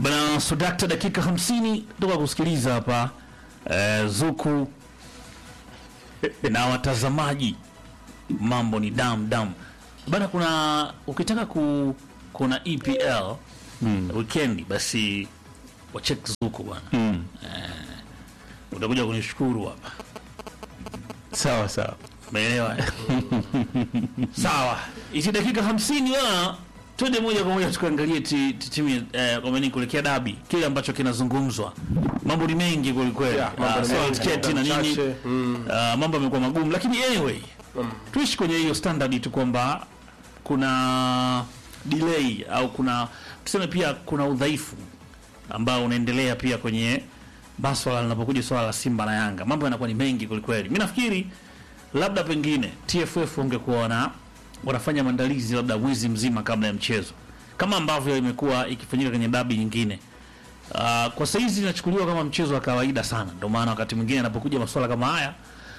Bana Sudakta, dakika 50 toka kusikiliza hapa eh, Zuku na watazamaji, mambo ni dam dam bana. Kuna ukitaka ku, kuna EPL weekend, basi wachek Zuku bwana Mm. utakuja kunishukuru hapa, Sawa sawa. umeelewa? Sawa, hizi dakika 50 bana, twende moja kwa moja tukaangalie ti- ti- timu eh, kwa maana kuelekea dabi, kile ambacho kinazungumzwa. Mambo ni mengi kweli kweli, Yeah, mambo Ah, ni sawa, mengi, tiketi na muda nini mchache. Mm. Ah, mambo yamekuwa magumu, lakini anyway tuishi kwenye hiyo standard tu kwamba kuna delay au kuna tuseme pia kuna udhaifu ambao unaendelea pia kwenye maswala linapokuja swala la Simba na Yanga, mambo yanakuwa ni mengi kwelikweli. Mi nafikiri labda pengine TFF wangekuwa wana wanafanya maandalizi labda mwezi mzima kabla ya mchezo kama ambavyo imekuwa ikifanyika kwenye dabi nyingine. Uh, kwa saizi inachukuliwa kama mchezo wa kawaida sana, ndio maana wakati mwingine anapokuja masuala kama haya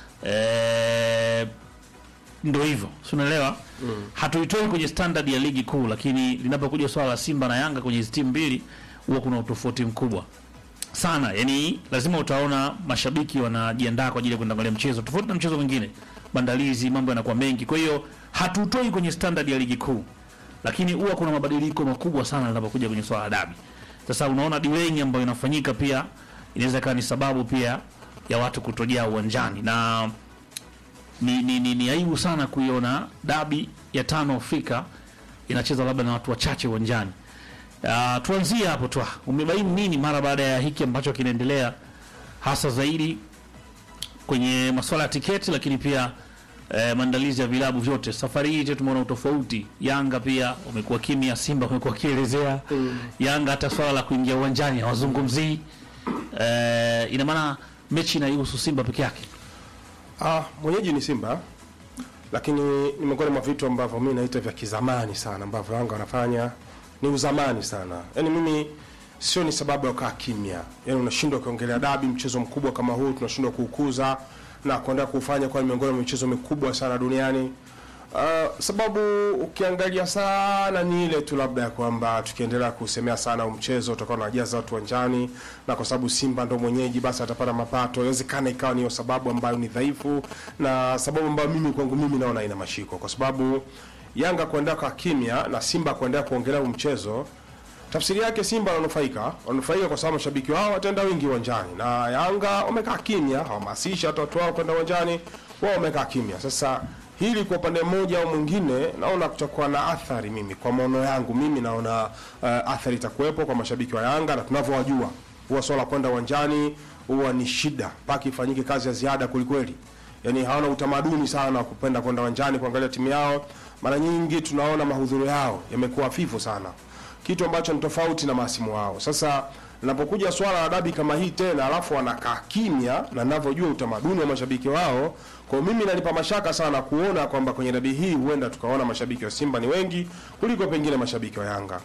eh, ndo hivyo si unaelewa mm. hatuitoi kwenye standard ya ligi kuu lakini linapokuja swala la simba na yanga kwenye hizi timu mbili huwa kuna utofauti mkubwa sana yani lazima utaona mashabiki wanajiandaa kwa ajili ya kwenda kuangalia mchezo tofauti na mchezo mwingine maandalizi mambo yanakuwa mengi kwa hiyo hatutoi kwenye standard ya ligi kuu lakini huwa kuna mabadiliko makubwa sana linapokuja kwenye swala la dabi sasa unaona delaying ambayo inafanyika pia inaweza ikawa ni sababu pia ya watu kutojaa uwanjani na ni, ni, ni, ni aibu sana kuiona dabi ya tano Afrika inacheza labda na watu wachache uwanjani. Uh, tuanzie hapo tu. Umebaini nini mara baada ya hiki ambacho kinaendelea hasa zaidi kwenye masuala ya tiketi, lakini pia eh, maandalizi ya vilabu vyote. Safari hii je, tumeona utofauti. Yanga pia wamekuwa kimya, Simba wamekuwa wakielezea Yanga hata swala la kuingia uwanjani hawazungumzii. Eh, ina maana mechi inaihusu Simba peke yake. Ah, mwenyeji ni Simba, lakini ni miongoni mwa vitu ambavyo mimi naita vya kizamani sana ambavyo Yanga wanafanya ni uzamani sana. Yaani mimi sio ni sababu ya kukaa kimya. Yaani unashindwa kuongelea dabi, mchezo mkubwa kama huu tunashindwa kuukuza na kuendelea kuufanya kwa ni miongoni mwa michezo mikubwa sana duniani. Uh, sababu ukiangalia sana ni ile tu labda ya kwamba tukiendelea kusemea sana huu mchezo utakuwa unajaza watu uwanjani, na kwa sababu Simba ndo mwenyeji, basi atapata mapato. Inawezekana ikawa niyo sababu ambayo ni dhaifu na sababu ambayo mimi kwangu mimi naona ina mashiko, kwa sababu Yanga kuendelea kwa kimya na Simba kuendelea kuongelea huu mchezo tafsiri yake Simba wananufaika, wananufaika kwa sababu mashabiki wao wataenda wengi uwanjani, na Yanga wamekaa kimya, hawahamasisha hata watu wao kwenda uwanjani, wao wamekaa kimya. Sasa hili kwa upande mmoja au mwingine, naona kutakuwa na athari. Mimi kwa maono yangu mimi naona uh, athari itakuwepo kwa mashabiki wa Yanga, na tunavyowajua huwa swala kwenda uwanjani huwa ni shida mpaka ifanyike kazi ya ziada kwelikweli yani hawana utamaduni sana wa kupenda kwenda uwanjani kuangalia timu yao. Mara nyingi tunaona mahudhurio yao yamekuwa hafifu sana, kitu ambacho ni tofauti na masimu wao. Sasa linapokuja swala la dabi kama hii tena, alafu wanakaa kimya, na ninavyojua utamaduni wa mashabiki wao, kwa hiyo mimi nanipa mashaka sana kuona kwamba kwenye dabi hii huenda tukaona mashabiki wa Simba ni wengi kuliko pengine mashabiki wa Yanga.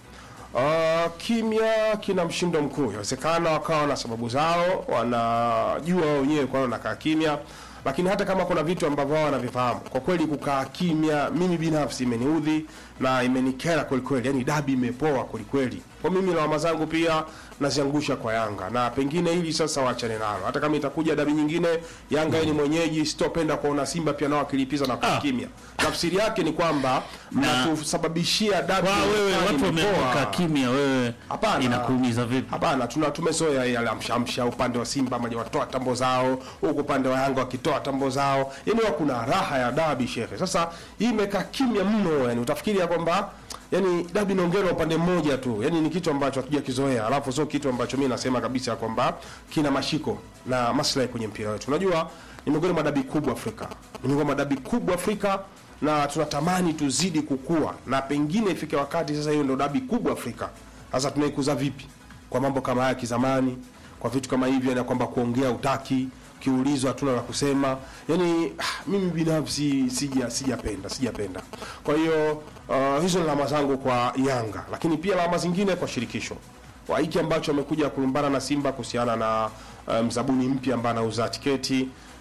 Uh, kimya kina mshindo mkuu. Inawezekana wakawa na sababu zao, wanajua wao wenyewe kwa nini wanakaa kimya, lakini hata kama kuna vitu ambavyo wao wanavifahamu, kwa kweli kukaa kimya, mimi binafsi imeniudhi na imenikera kweli kweli. Yani dabi imepoa kweli kweli. Kwa mimi lawama zangu pia naziangusha kwa Yanga, na pengine hili sasa waachane nalo, hata kama itakuja dabi nyingine, Yanga ni mwenyeji, sitopenda kuona Simba pia nao wakilipiza na kukaa Ah. kimya. Tafsiri yake ni kwamba mnatusababishia dabi Kwa wewe inaonekana watu imepoa. wameamka kimya, wewe Hapana. inakuumiza vipi? Hapana, tuna tumezoea yale amshamsha upande wa Simba maji watoa tambo zao, huku upande wa Yanga wakitoa tambo zao. Yaani huwa kuna raha ya dabi shehe. Sasa hii imekaa kimya mno, yani utafikiri ya kwamba yani dabi inaongelwa upande mmoja tu. Yaani ni kitu ambacho hatuja kizoea. Alafu sio kitu ambacho mimi nasema kabisa kwamba kina mashiko na maslahi kwenye mpira wetu. Unajua ni miongoni mwa dabi kubwa Afrika. Ni miongoni mwa dabi kubwa Afrika na tunatamani tuzidi kukua na pengine ifike wakati sasa hiyo ndio dabi kubwa Afrika. Sasa tunaikuza vipi? Kwa mambo kama haya kizamani, kwa vitu kama hivyo, na kwamba kuongea utaki, kiulizwa hatuna la kusema. Yani ah, mimi binafsi sija sijapenda sijapenda. Kwa hiyo uh, hizo ni lawama zangu kwa Yanga, lakini pia lawama zingine kwa shirikisho kwa hiki ambacho amekuja kulumbana na Simba kuhusiana na uh, mzabuni mpya ambaye anauza tiketi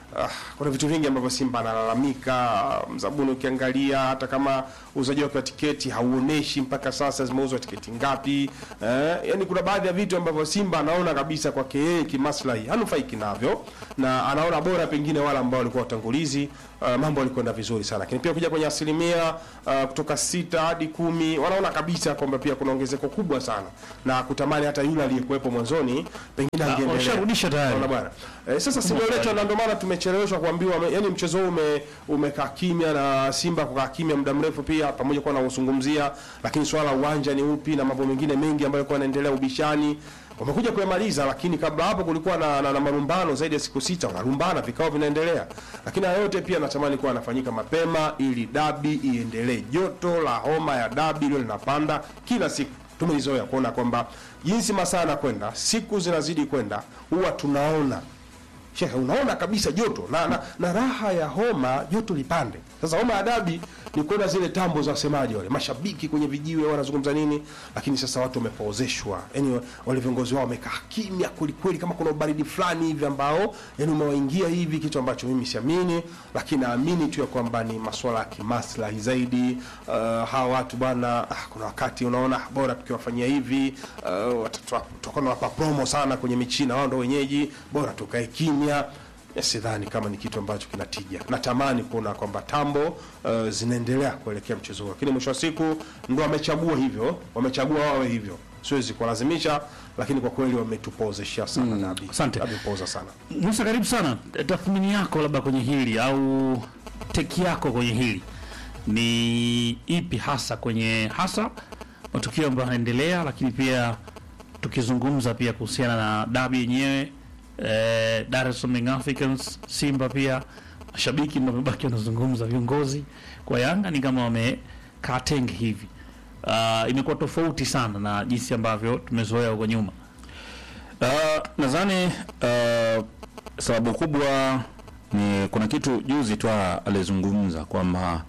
ah, kuna vitu vingi ambavyo Simba analalamika. Mzabuni, ukiangalia hata kama uuzaji wake wa tiketi hauoneshi mpaka sasa zimeuzwa tiketi ngapi. Eh, yani kuna baadhi ya vitu ambavyo Simba anaona kabisa kwake yeye kimaslahi hanufaiki navyo, na anaona bora pengine wale ambao walikuwa watangulizi uh, mambo yalikwenda vizuri sana, lakini pia kuja kwenye asilimia uh, kutoka sita hadi kumi wanaona kabisa kwamba pia kuna ongezeko kubwa sana na kutamani hata yule aliyekuwepo mwanzoni pengine angeendelea. washarudisha tayari. Unaona bwana. Eh, sasa simuletwa na ndio maana tumecheleweshwa kuambiwa yani mchezo huu ume, umekaa kimya na Simba kukaa kimya muda mrefu pia pamoja kwa na uzungumzia, lakini swala la uwanja ni upi na mambo mengine mengi ambayo yalikuwa yanaendelea ubishani wamekuja kuyamaliza, lakini kabla hapo kulikuwa na, na, na marumbano zaidi ya siku sita, wanarumbana, vikao vinaendelea, lakini haya yote pia natamani kuwa anafanyika mapema ili dabi iendelee. Joto la homa ya dabi lio linapanda kila siku, tumeizoea kuona kwamba jinsi masaa yanakwenda, siku zinazidi kwenda, huwa tunaona Shehe, unaona kabisa joto na, na, na raha ya homa joto lipande. Sasa homa ya dabi ni kuona zile tambo za wasemaji wale mashabiki kwenye vijiwe wanazungumza nini, lakini sasa watu wamepoozeshwa, yani wale viongozi wao wamekaa kimya kwelikweli, kama kuna ubaridi fulani hivi ambao yani umewaingia hivi, kitu ambacho mimi siamini, lakini naamini tu ya kwamba ni masuala ya kimaslahi zaidi. Uh, hawa watu bwana, ah, kuna wakati unaona bora tukiwafanyia hivi uh, watatoa- tutakuwa nawapa promo sana kwenye michina, wao ndo wenyeji, bora tukae kimya ya sidhani kama ni kitu ambacho kinatija. Natamani kuona kwamba tambo uh, zinaendelea kuelekea mchezo huo, lakini mwisho wa siku ndo wamechagua hivyo, wamechagua wawe hivyo, siwezi kuwalazimisha, lakini kwa kweli wametupozesha sana mm, dabi. asante. Dabi poza sana. Musa, karibu sana. Tathmini yako labda kwenye hili au teki yako kwenye hili ni ipi hasa kwenye hasa matukio ambayo yanaendelea, lakini pia tukizungumza pia kuhusiana na dabi yenyewe eh, Dar es Salaam Young Africans, Simba pia mashabiki ndio wamebaki wanazungumza, viongozi kwa Yanga ni kama wamekaa tenge hivi. Uh, imekuwa tofauti sana na jinsi ambavyo tumezoea huko nyuma. Uh, nadhani uh, sababu kubwa ni kuna kitu juzi tu alizungumza kwamba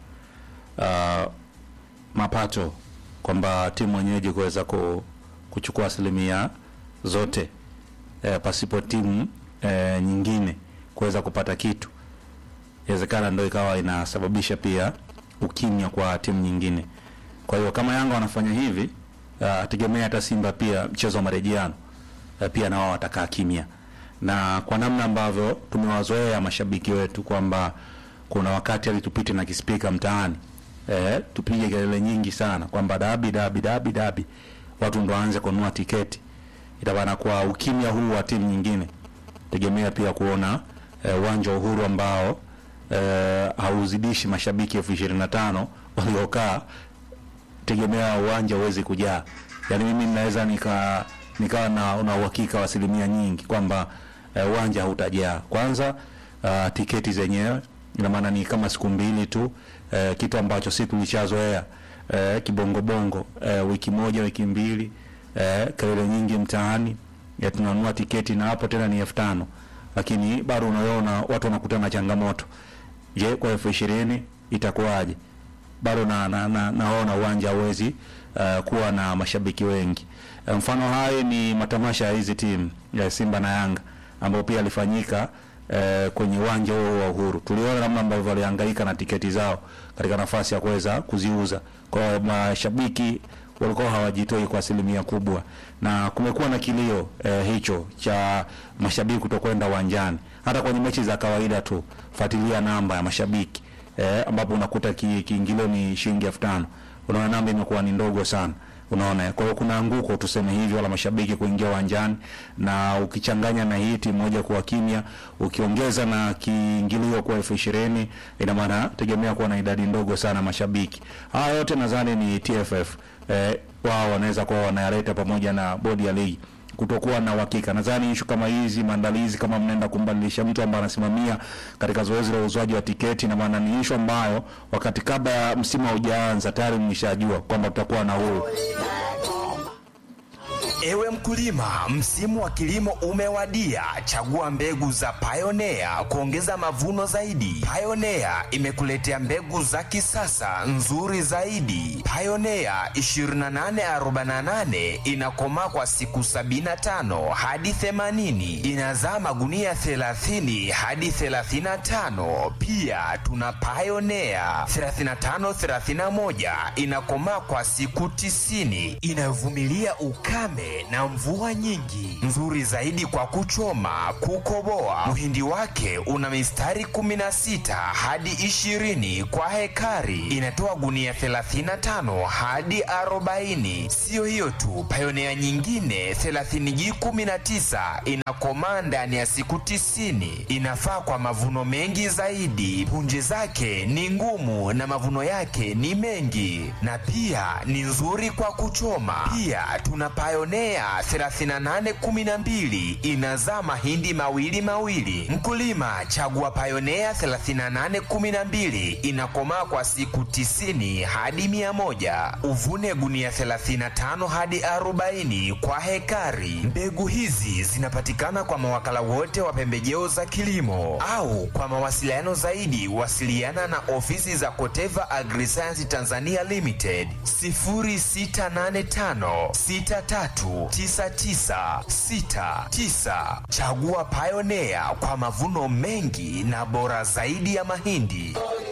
uh, mapato kwamba timu mwenyeji kuweza ku, kuchukua asilimia zote eh, pasipo timu eh, nyingine kuweza kupata kitu, inawezekana ndio ikawa inasababisha pia ukimya kwa timu nyingine. Kwa hiyo kama Yanga wanafanya hivi, uh, tegemea hata Simba pia mchezo wa marejeano eh, pia na wao watakaa kimya, na kwa namna ambavyo tumewazoea mashabiki wetu kwamba kuna wakati alitupite na kispika mtaani eh, tupige kelele nyingi sana kwamba dabi dabi dabi dabi, watu ndo waanze kununua tiketi. Itabana kwa ukimya huu wa timu nyingine, tegemea pia kuona eh, uwanja wa Uhuru ambao eh, hauzidishi mashabiki elfu ishirini na tano waliokaa tegemea uwanja uwezi kujaa. Yaani mimi naweza nika nikawa na na uhakika wa asilimia nyingi kwamba eh, uwanja hautajaa. Kwanza uh, tiketi zenyewe ina maana ni kama siku mbili tu eh, kitu ambacho si tulishazoea eh, kibongobongo eh, wiki moja wiki mbili eh, kelele nyingi mtaani ya tunanunua tiketi na hapo tena ni elfu tano lakini bado unaona watu wanakutana na changamoto. Je, kwa elfu ishirini itakuwaje? bado na, na, na, naona uwanja hauwezi uh, kuwa na mashabiki wengi. Uh, mfano hai ni matamasha ya hizi timu ya Simba na Yanga ambayo pia alifanyika uh, kwenye uwanja huo wa Uhuru. Tuliona namna ambavyo walihangaika na tiketi zao katika nafasi ya kuweza kuziuza. Kwa hiyo mashabiki walikuwa hawajitoi kwa asilimia kubwa, na kumekuwa na kilio eh, hicho cha mashabiki kutokwenda uwanjani. Hata kwenye mechi za kawaida tu, fuatilia namba ya mashabiki eh, ambapo unakuta ki- kiingilio ni shilingi elfu tano unaona namba imekuwa ni ndogo sana unaona kwa hiyo kuna anguko tuseme hivyo wala mashabiki kuingia uwanjani na ukichanganya na hii timu moja kuwa kimya ukiongeza na kiingilio kwa elfu ishirini ina maana tegemea kuwa na idadi ndogo sana mashabiki haya yote nadhani ni TFF eh, wao wanaweza kuwa wanayaleta pamoja na bodi ya ligi kutokuwa na uhakika. Nadhani ishu kama hizi maandalizi, kama mnaenda kumbadilisha mtu ambaye anasimamia katika zoezi la uuzwaji wa tiketi, na maana ni ishu ambayo wakati kabla ya msimu haujaanza tayari mmeshajua kwamba tutakuwa na huu Ewe mkulima, msimu wa kilimo umewadia. Chagua mbegu za Pioneer kuongeza mavuno zaidi. Pioneer imekuletea mbegu za kisasa nzuri zaidi. Pioneer 2848 inakomaa kwa siku 75 hadi 80, inazaa magunia 30 hadi 35. Pia tuna Pioneer 3531 inakomaa kwa siku 90, inayovumilia ukame na mvua nyingi, nzuri zaidi kwa kuchoma, kukoboa. Mhindi wake una mistari 16 hadi 20 kwa hekari, inatoa gunia 35 hadi 40. Siyo hiyo tu, Pioneer nyingine 30G19 inakomaa ndani ya siku 90, inafaa kwa mavuno mengi zaidi. Punje zake ni ngumu na mavuno yake ni mengi, na pia ni nzuri kwa kuchoma. Pia tuna Pioneer 3812 inazaa mahindi mawili mawili. Mkulima, chagua Pioneer 3812 inakomaa kwa siku 90 hadi 100. Uvune gunia 35 hadi 40 kwa hekari. Mbegu hizi zinapatikana kwa mawakala wote wa pembejeo za kilimo au kwa mawasiliano zaidi wasiliana na ofisi za Koteva Agriscience Tanzania Limited 0685 639969. Chagua Pioneer kwa mavuno mengi na bora zaidi ya mahindi.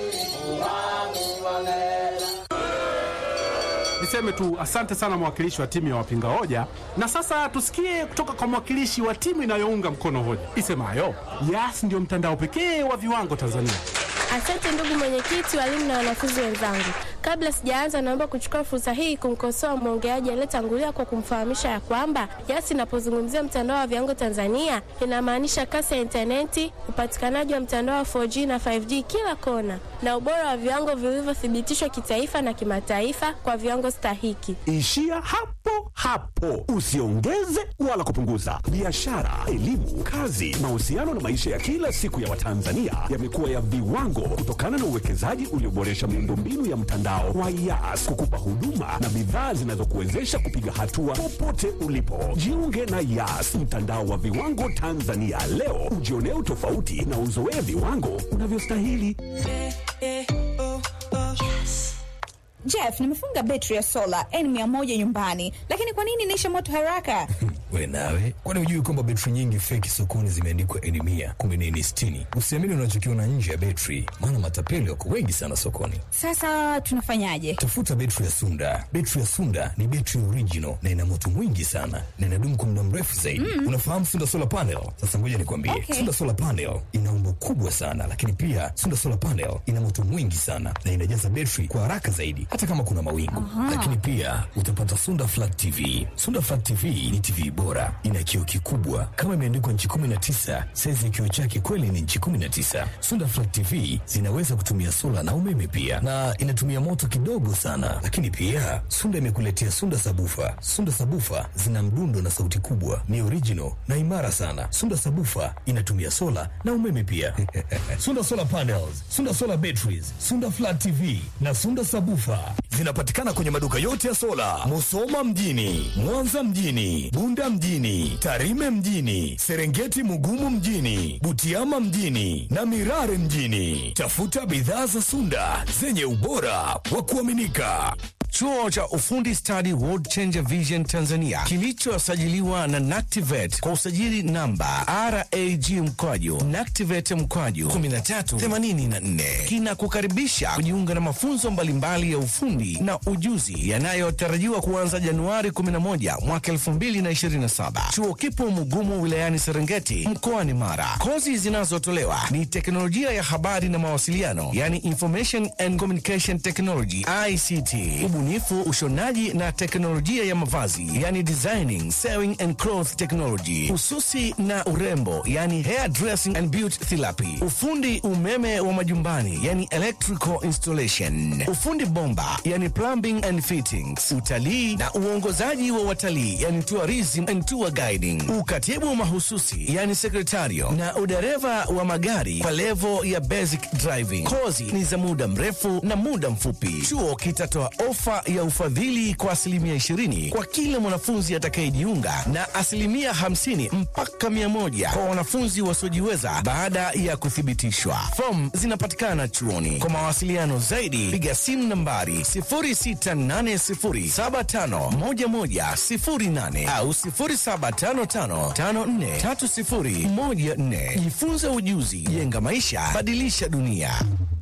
Niseme tu asante sana mwakilishi wa timu ya wapinga hoja, na sasa tusikie kutoka kwa mwakilishi wa timu inayounga mkono hoja isemayo Yas ndio mtandao pekee wa viwango Tanzania. Asante ndugu mwenyekiti, walimu na wanafunzi wenzangu. Kabla sijaanza, naomba kuchukua fursa hii kumkosoa mwongeaji aliyetangulia kwa kumfahamisha ya kwamba Yas inapozungumzia mtandao wa viwango Tanzania inamaanisha kasi ya intaneti, upatikanaji wa mtandao wa 4G na 5G kila kona, na ubora wa viwango vilivyothibitishwa kitaifa na kimataifa kwa viwango stahiki. Ishia hapo hapo, usiongeze wala kupunguza. Biashara, elimu, kazi, mahusiano na maisha ya kila siku ya Watanzania yamekuwa ya viwango kutokana na uwekezaji ulioboresha miundombinu ya mtandao wa Yas kukupa huduma na bidhaa zinazokuwezesha kupiga hatua popote ulipo. Jiunge na Yas, mtandao wa viwango Tanzania leo, ujionee utofauti na uzoee viwango unavyostahili. Jeff, nimefunga betri ya sola N100 nyumbani, lakini kwa nini inaisha moto haraka? We nawe, kwani hujui kwamba betri nyingi feki sokoni zimeandikwa N mia kumbe ni N sitini? Usiamini unachokiona nje ya betri, maana matapeli wako wengi sana sokoni. Sasa tunafanyaje? Tafuta betri ya Sunda. Betri ya Sunda ni betri original na ina moto mwingi sana na inadumu kwa muda mrefu zaidi. Unafahamu Sunda solar panel? Sasa ngoja nikwambie, Okay. Sunda solar panel ina umbo kubwa sana, lakini pia Sunda solar panel ina moto mwingi sana na inajaza betri kwa haraka zaidi, hata kama kuna mawingu. Lakini pia utapata Sunda flat TV. Sunda flat TV ni TV bora, ina kioo kikubwa kama imeandikwa nchi 19. Saizi ya kioo chake kweli ni nchi 19. Sunda flat TV zinaweza kutumia sola na umeme pia, na inatumia moto kidogo sana. Lakini pia Sunda imekuletea Sunda sabufa. Sunda sabufa zina mdundo na sauti kubwa, ni original na imara sana. Sunda sabufa inatumia sola na umeme pia. Sunda solar panels, Sunda solar batteries, Sunda flat TV na Sunda sabufa zinapatikana kwenye maduka yote ya sola, Musoma mjini, Mwanza mjini, Bunda mjini, Tarime mjini, Serengeti Mugumu mjini, Butiama mjini na Mirare mjini. Tafuta bidhaa za Sunda zenye ubora wa kuaminika. Chuo cha ufundi stadi World Changer Vision Tanzania kilichosajiliwa na NACTIVATE kwa usajili namba RAG mkwaju NACTIVATE mkwaju 1384 kinakukaribisha kujiunga na mafunzo mbalimbali ya ufundi na ujuzi yanayotarajiwa kuanza Januari 11 mwaka 2027. Chuo kipo Mugumu wilayani Serengeti mkoani Mara. Kozi zinazotolewa ni teknolojia ya habari na mawasiliano, yani Information and Communication Technology ICT, ubunifu, ushonaji na teknolojia ya mavazi, yani designing, sewing and cloth technology, ususi na urembo, yani hair dressing and beauty therapy, ufundi umeme wa majumbani, yani electrical installation, ufundi bomba, yani plumbing and fittings, utalii na uongozaji wa watalii, yani tourism and tour guiding, ukatibu mahususi, yani sekretario na udereva wa magari kwa levo ya basic driving. Kozi ni za muda mrefu na muda mfupi. Chuo kitatoa ofa ofa ya ufadhili kwa asilimia 20 kwa kila mwanafunzi atakayejiunga na asilimia 50 mpaka 100 kwa wanafunzi wasiojiweza baada ya kuthibitishwa. Fomu zinapatikana chuoni. Kwa mawasiliano zaidi, piga simu nambari 0680751108 au 0755543014. Jifunze ujuzi, jenga maisha, badilisha dunia.